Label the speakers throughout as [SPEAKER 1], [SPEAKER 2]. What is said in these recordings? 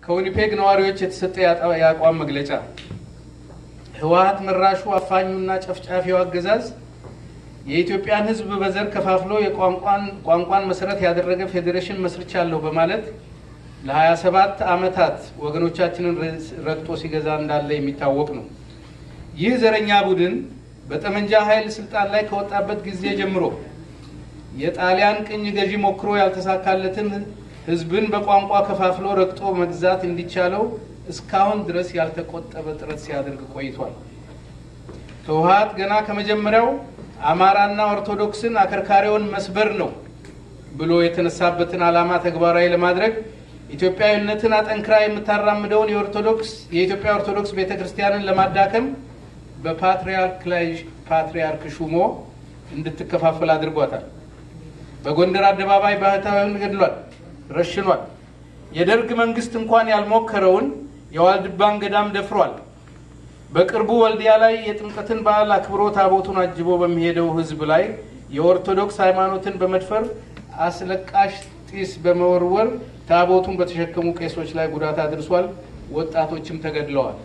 [SPEAKER 1] ከዊኒፔግ ነዋሪዎች የተሰጠ የአቋም መግለጫ ህወሀት መራሹ አፋኙና ጨፍጫፊው አገዛዝ የኢትዮጵያን ሕዝብ በዘር ከፋፍሎ የቋንቋን መሰረት ያደረገ ፌዴሬሽን መስርቻለሁ በማለት ለ27 ዓመታት ወገኖቻችንን ረግጦ ሲገዛ እንዳለ የሚታወቅ ነው። ይህ ዘረኛ ቡድን በጠመንጃ ኃይል ስልጣን ላይ ከወጣበት ጊዜ ጀምሮ የጣሊያን ቅኝ ገዢ ሞክሮ ያልተሳካለትን ህዝብን በቋንቋ ከፋፍሎ ረግጦ መግዛት እንዲቻለው እስካሁን ድረስ ያልተቆጠበ ጥረት ሲያደርግ ቆይቷል። ህወሀት ገና ከመጀመሪያው አማራና ኦርቶዶክስን አከርካሪውን መስበር ነው ብሎ የተነሳበትን ዓላማ ተግባራዊ ለማድረግ ኢትዮጵያዊነትን አጠንክራ የምታራምደውን የኦርቶዶክስ የኢትዮጵያ ኦርቶዶክስ ቤተ ክርስቲያንን ለማዳከም በፓትርያርክ ላይ ፓትርያርክ ሹሞ እንድትከፋፈል አድርጓታል። በጎንደር አደባባይ ባህታዊውን ገድሏል፣ ረሽኗል። የደርግ መንግስት እንኳን ያልሞከረውን የዋልድባን ገዳም ደፍሯል። በቅርቡ ወልዲያ ላይ የጥምቀትን በዓል አክብሮ ታቦቱን አጅቦ በሚሄደው ህዝብ ላይ የኦርቶዶክስ ሃይማኖትን በመድፈር አስለቃሽ ጢስ በመወርወር ታቦቱን በተሸከሙ ቄሶች ላይ ጉዳት አድርሷል። ወጣቶችም ተገድለዋል።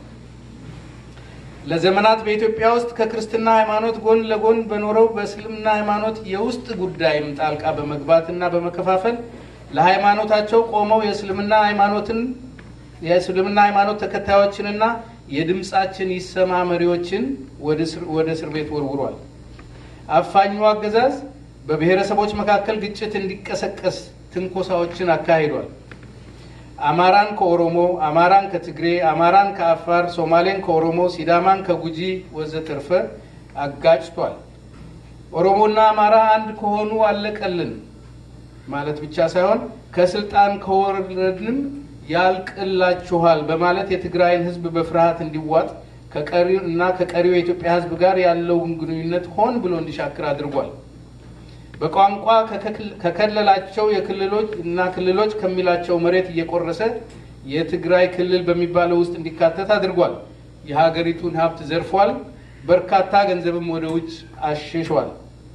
[SPEAKER 1] ለዘመናት በኢትዮጵያ ውስጥ ከክርስትና ሃይማኖት ጎን ለጎን በኖረው በእስልምና ሃይማኖት የውስጥ ጉዳይም ጣልቃ በመግባት እና በመከፋፈል ለሃይማኖታቸው ቆመው የእስልምና ሃይማኖትን የእስልምና ሃይማኖት ተከታዮችንና የድምፃችን ይሰማ መሪዎችን ወደ እስር ቤት ወርውሯል። አፋኙ አገዛዝ በብሔረሰቦች መካከል ግጭት እንዲቀሰቀስ ትንኮሳዎችን አካሂዷል። አማራን ከኦሮሞ፣ አማራን ከትግሬ፣ አማራን ከአፋር፣ ሶማሌን ከኦሮሞ፣ ሲዳማን ከጉጂ ወዘተርፈ አጋጭቷል። ኦሮሞና አማራ አንድ ከሆኑ አለቀልን ማለት ብቻ ሳይሆን ከስልጣን ከወረድንም ያልቅላችኋል በማለት የትግራይን ሕዝብ በፍርሃት እንዲዋጥ እና ከቀሪው የኢትዮጵያ ሕዝብ ጋር ያለውን ግንኙነት ሆን ብሎ እንዲሻክር አድርጓል። በቋንቋ ከከለላቸው የክልሎች እና ክልሎች ከሚላቸው መሬት እየቆረሰ የትግራይ ክልል በሚባለው ውስጥ እንዲካተት አድርጓል። የሀገሪቱን ሀብት ዘርፏል። በርካታ ገንዘብም ወደ ውጭ አሽሿል።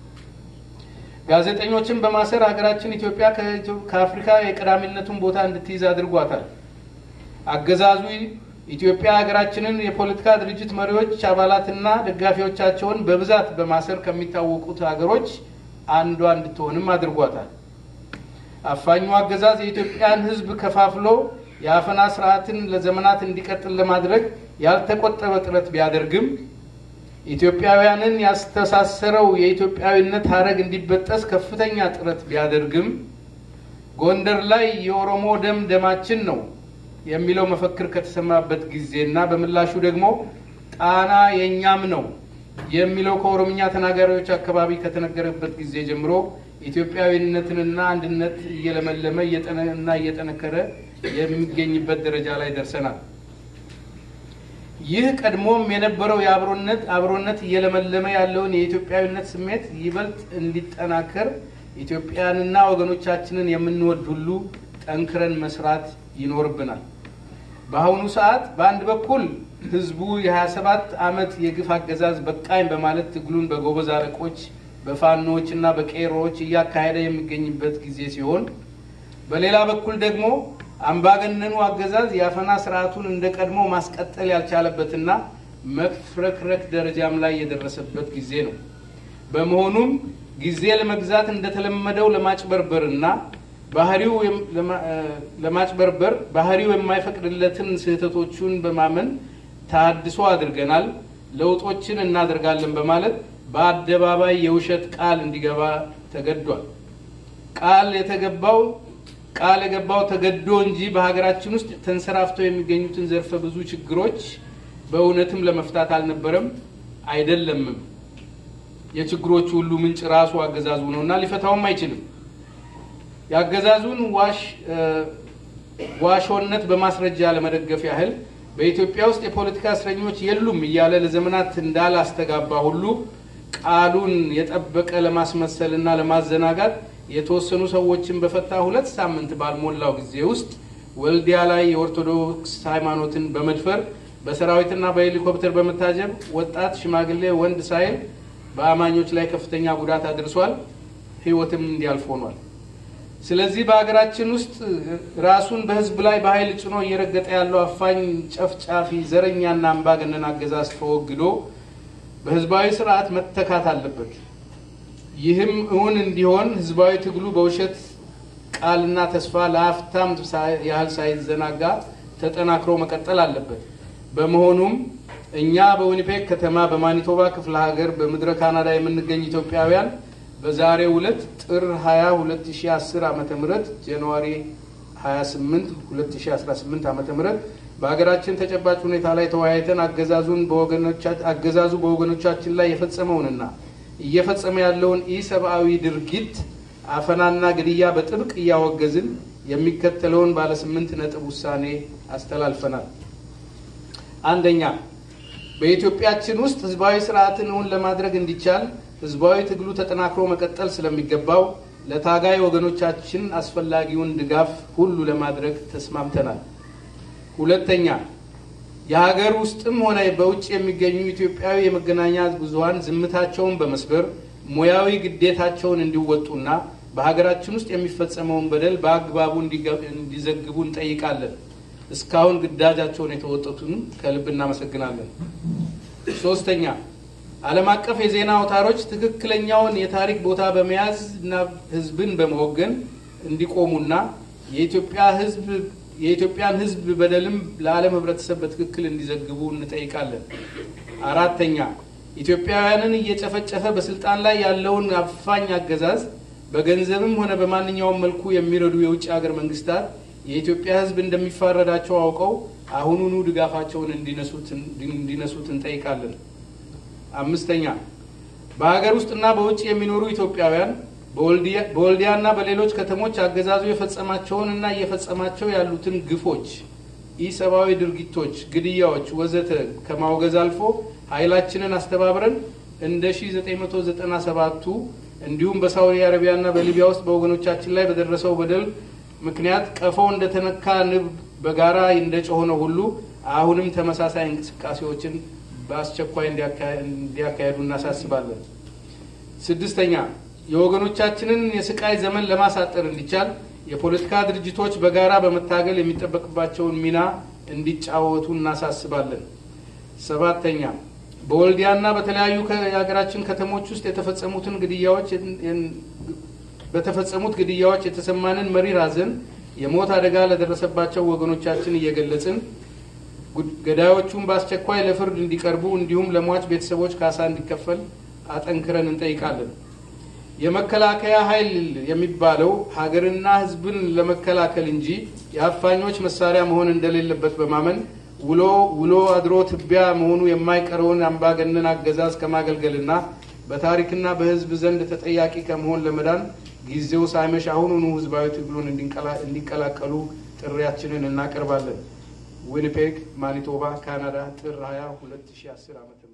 [SPEAKER 1] ጋዜጠኞችን በማሰር ሀገራችን ኢትዮጵያ ከአፍሪካ የቀዳሚነቱን ቦታ እንድትይዝ አድርጓታል። አገዛዙ ኢትዮጵያ ሀገራችንን የፖለቲካ ድርጅት መሪዎች አባላትና ደጋፊዎቻቸውን በብዛት በማሰር ከሚታወቁት ሀገሮች አንዷ እንድትሆንም አድርጓታል። አፋኙ አገዛዝ የኢትዮጵያን ሕዝብ ከፋፍሎ የአፈና ስርዓትን ለዘመናት እንዲቀጥል ለማድረግ ያልተቆጠበ ጥረት ቢያደርግም ኢትዮጵያውያንን ያስተሳሰረው የኢትዮጵያዊነት ሀረግ እንዲበጠስ ከፍተኛ ጥረት ቢያደርግም ጎንደር ላይ የኦሮሞ ደም ደማችን ነው የሚለው መፈክር ከተሰማበት ጊዜና በምላሹ ደግሞ ጣና የእኛም ነው የሚለው ከኦሮምኛ ተናጋሪዎች አካባቢ ከተነገረበት ጊዜ ጀምሮ ኢትዮጵያዊነትንና አንድነት እየለመለመ እና እየጠነከረ የሚገኝበት ደረጃ ላይ ደርሰናል። ይህ ቀድሞም የነበረው የአብሮነት አብሮነት እየለመለመ ያለውን የኢትዮጵያዊነት ስሜት ይበልጥ እንዲጠናከር ኢትዮጵያንና ወገኖቻችንን የምንወድ ሁሉ ጠንክረን መስራት ይኖርብናል። በአሁኑ ሰዓት በአንድ በኩል ህዝቡ የ27 ዓመት የግፍ አገዛዝ በቃኝ በማለት ትግሉን በጎበዝ አለቆች በፋኖዎች እና በቄሮዎች እያካሄደ የሚገኝበት ጊዜ ሲሆን፣ በሌላ በኩል ደግሞ አምባገነኑ አገዛዝ የአፈና ስርዓቱን እንደ ቀድሞ ማስቀጠል ያልቻለበትና መፍረክረክ ደረጃም ላይ የደረሰበት ጊዜ ነው። በመሆኑም ጊዜ ለመግዛት እንደተለመደው ለማጭበርበርና ባህሪው ለማጭበርበር ባህሪው የማይፈቅድለትን ስህተቶቹን በማመን ታድሶ አድርገናል፣ ለውጦችን እናደርጋለን በማለት በአደባባይ የውሸት ቃል እንዲገባ ተገዷል። ቃል የተገባው ቃል የገባው ተገዶ እንጂ በሀገራችን ውስጥ ተንሰራፍተው የሚገኙትን ዘርፈ ብዙ ችግሮች በእውነትም ለመፍታት አልነበረም አይደለምም። የችግሮቹ ሁሉ ምንጭ ራሱ አገዛዙ ነው እና ሊፈታውም አይችልም። የአገዛዙን ዋሾነት በማስረጃ ለመደገፍ ያህል በኢትዮጵያ ውስጥ የፖለቲካ እስረኞች የሉም እያለ ለዘመናት እንዳላስተጋባ ሁሉ ቃሉን የጠበቀ ለማስመሰል እና ለማዘናጋት የተወሰኑ ሰዎችን በፈታ ሁለት ሳምንት ባልሞላው ጊዜ ውስጥ ወልዲያ ላይ የኦርቶዶክስ ሃይማኖትን በመድፈር በሰራዊትና በሄሊኮፕተር በመታጀብ ወጣት፣ ሽማግሌ፣ ወንድ ሳይል በአማኞች ላይ ከፍተኛ ጉዳት አድርሷል። ሕይወትም እንዲያልፍ ሆኗል። ስለዚህ በሀገራችን ውስጥ ራሱን በህዝብ ላይ በኃይል ጭኖ እየረገጠ ያለው አፋኝ፣ ጨፍጫፊ፣ ዘረኛና አምባገነን አገዛዝ ተወግዶ በህዝባዊ ስርዓት መተካት አለበት። ይህም እውን እንዲሆን ህዝባዊ ትግሉ በውሸት ቃልና ተስፋ ለአፍታም ያህል ሳይዘናጋ ተጠናክሮ መቀጠል አለበት። በመሆኑም እኛ በዊኒፔግ ከተማ በማኒቶባ ክፍለ ሀገር በምድረ ካናዳ የምንገኝ ኢትዮጵያውያን በዛሬው ዕለት ጥር 20 2010 ዓ ም ጃንዋሪ 28 2018 ዓ ም በሀገራችን ተጨባጭ ሁኔታ ላይ ተወያይተን አገዛዙን አገዛዙ በወገኖቻችን ላይ የፈጸመውንና እየፈጸመ ያለውን ኢሰብአዊ ድርጊት አፈናና ግድያ በጥብቅ እያወገዝን የሚከተለውን ባለ ስምንት ነጥብ ውሳኔ አስተላልፈናል። አንደኛ፣ በኢትዮጵያችን ውስጥ ህዝባዊ ስርዓትን እውን ለማድረግ እንዲቻል ህዝባዊ ትግሉ ተጠናክሮ መቀጠል ስለሚገባው ለታጋይ ወገኖቻችን አስፈላጊውን ድጋፍ ሁሉ ለማድረግ ተስማምተናል። ሁለተኛ፣ የሀገር ውስጥም ሆነ በውጭ የሚገኙ ኢትዮጵያዊ የመገናኛ ብዙኃን ዝምታቸውን በመስበር ሙያዊ ግዴታቸውን እንዲወጡና በሀገራችን ውስጥ የሚፈጸመውን በደል በአግባቡ እንዲዘግቡ እንጠይቃለን። እስካሁን ግዳጃቸውን የተወጡትን ከልብ እናመሰግናለን። ሶስተኛ ዓለም አቀፍ የዜና አውታሮች ትክክለኛውን የታሪክ ቦታ በመያዝ እና ህዝብን በመወገን እንዲቆሙና የኢትዮጵያ ህዝብ የኢትዮጵያን ህዝብ በደልም ለዓለም ህብረተሰብ በትክክል እንዲዘግቡ እንጠይቃለን። አራተኛ ኢትዮጵያውያንን እየጨፈጨፈ በስልጣን ላይ ያለውን አፋኝ አገዛዝ በገንዘብም ሆነ በማንኛውም መልኩ የሚረዱ የውጭ ሀገር መንግስታት የኢትዮጵያ ህዝብ እንደሚፋረዳቸው አውቀው አሁኑኑ ድጋፋቸውን እንዲነሱት እንጠይቃለን። አምስተኛ በሀገር ውስጥና በውጭ የሚኖሩ ኢትዮጵያውያን በወልዲያና በሌሎች ከተሞች አገዛዙ የፈጸማቸውን እና እየፈጸማቸው ያሉትን ግፎች፣ ኢሰብአዊ ድርጊቶች፣ ግድያዎች ወዘተ ከማውገዝ አልፎ ኃይላችንን አስተባብረን እንደ 1997ቱ እንዲሁም በሳዑዲ አረቢያና በሊቢያ ውስጥ በወገኖቻችን ላይ በደረሰው በደል ምክንያት ቀፎ እንደተነካ ንብ በጋራ እንደጮኸው ሁሉ አሁንም ተመሳሳይ እንቅስቃሴዎችን በአስቸኳይ እንዲያካሄዱ እናሳስባለን። ስድስተኛ የወገኖቻችንን የስቃይ ዘመን ለማሳጠር እንዲቻል የፖለቲካ ድርጅቶች በጋራ በመታገል የሚጠበቅባቸውን ሚና እንዲጫወቱ እናሳስባለን። ሰባተኛ በወልዲያና በተለያዩ የሀገራችን ከተሞች ውስጥ የተፈጸሙትን ግድያዎች በተፈጸሙት ግድያዎች የተሰማንን መሪር ሐዘን የሞት አደጋ ለደረሰባቸው ወገኖቻችን እየገለጽን ገዳዮቹን በአስቸኳይ ለፍርድ እንዲቀርቡ እንዲሁም ለሟች ቤተሰቦች ካሳ እንዲከፈል አጠንክረን እንጠይቃለን። የመከላከያ ኃይል የሚባለው ሀገርና ሕዝብን ለመከላከል እንጂ የአፋኞች መሳሪያ መሆን እንደሌለበት በማመን ውሎ ውሎ አድሮ ትቢያ መሆኑ የማይቀረውን አምባገነን አገዛዝ ከማገልገልና በታሪክና በሕዝብ ዘንድ ተጠያቂ ከመሆን ለመዳን ጊዜው ሳይመሽ አሁኑኑ ህዝባዊ ትግሉን እንዲቀላቀሉ ጥሪያችንን እናቀርባለን። ዊኒፔግ ማኒቶባ፣ ካናዳ ጥር 20 2010 ዓ.ም